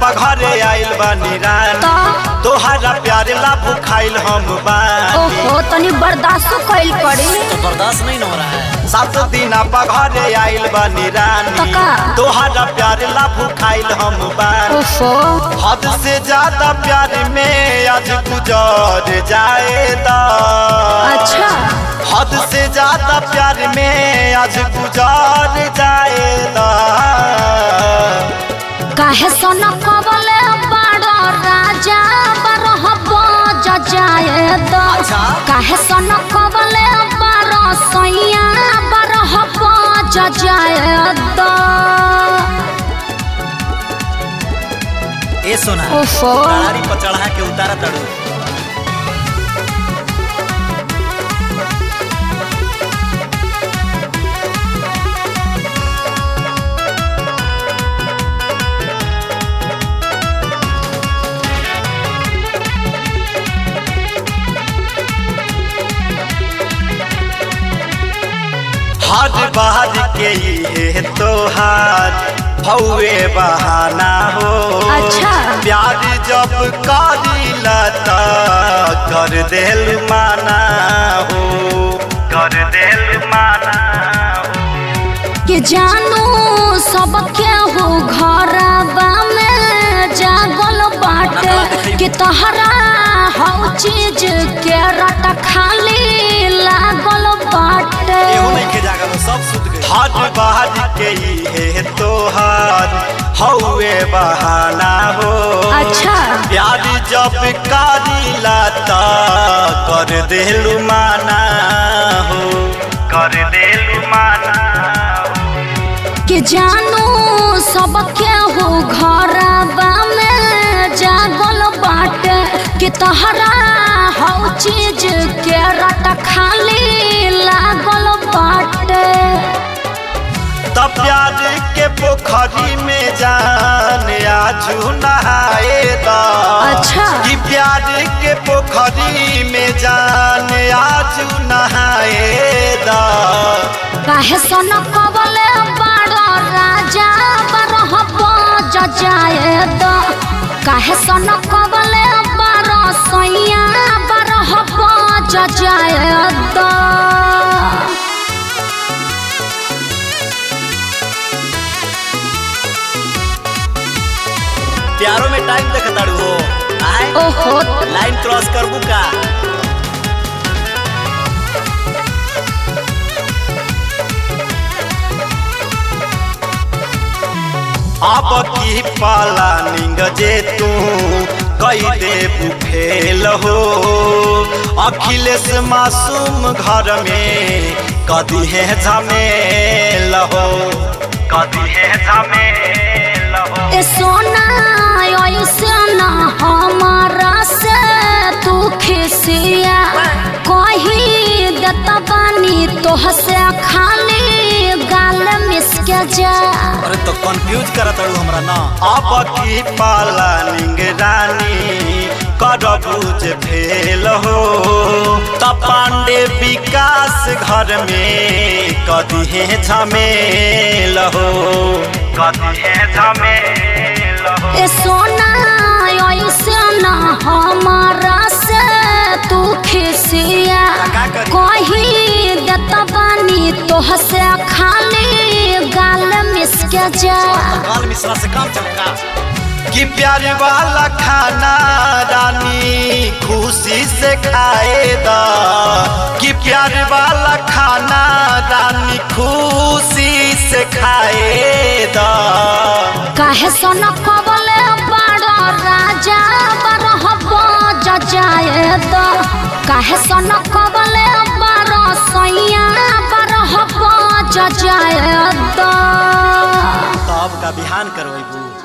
पघरे आइल बानी रानी तो तोहरा प्यार ला भुखाइल हम बानी ओहो तनी बर्दाश्त कइल पड़ी तो बर्दाश्त नहीं न हो रहा है सात दिन पघरे आइल बानी रानी तका। तोहरा प्यार ला भुखाइल हम बानी ओहो हद से ज्यादा प्यार में आज गुजर जाएगा अच्छा हद से ज्यादा प्यार में आज गुजार जाएगा काहे सोना कबले बड़ो राजा बरह बज जाए दो अच्छा। काहे सोना कबले बड़ो सैया बरह बज जाए दो ए सोना ओफो। गाड़ी पर चढ़ा के उतारा तड़ू हर बार के ये तोहार हौवे बहाना हो अच्छा। प्यार जब करीला त कर देल माना हो कर देल माना हो कि जानू सब केहू घरबा में जागल बाटे कि तहरा हर चीज के रट खाली लागल बाटे एहू नहीं के जागा तो सब सुत गए हर बार के ये तोहार हौवे बहाना हो अच्छा प्यार जब करीला त कर देलु माना हो कर देलु माना हो कि जानू सब केहू घरबा में जागल बाटे कि तहरा हर चीज के रट खाली लागल बाटे तब प्यार के पोखरी में जान आजू नहाए दा अच्छा। कि प्यार के पोखरी में जान आजू नहाए दा काहे सन कबले बड़ो राजा बरह बज जाए दो काहे सन कबले बड़ो सैया बरह बज जाए दो प्यारो में टाइम देख ताड़ू हो आए ओहो लाइन क्रॉस करबू का अब की पाला निंग जे तू कई दे फेल हो अखिलेश मासूम घर में कदी है झमेल हो कदी है झमेल हो ए सोना ऐसे ना हमारा से तू खिसिया कही देत बानी तोह से खाली गाल मिसके जा अरे तो कंफ्यूज करा ताड़ू हमरा ना अब की पाला निंग रानी करबूज फेल हो त पांडे विकास घर में कदी है झमेल हो कदी है झमेल हो ए सोना ऐसे ना हमारा से तू खिसिया का करी? कही देत बानी तोह से खाली गाल मिसके जा काल मिश्रा से काम चमका कि प्यार वाला खाना रानी खुशी से खाएगा कि प्यार वाला खाना रानी खुशी से खाएगा काहे सन कबले बड़ो राजा बरह बज जाए दो काहे सन कबले बड़ो सैया बरह बज जाए दो तो अब का बिहान करवेबू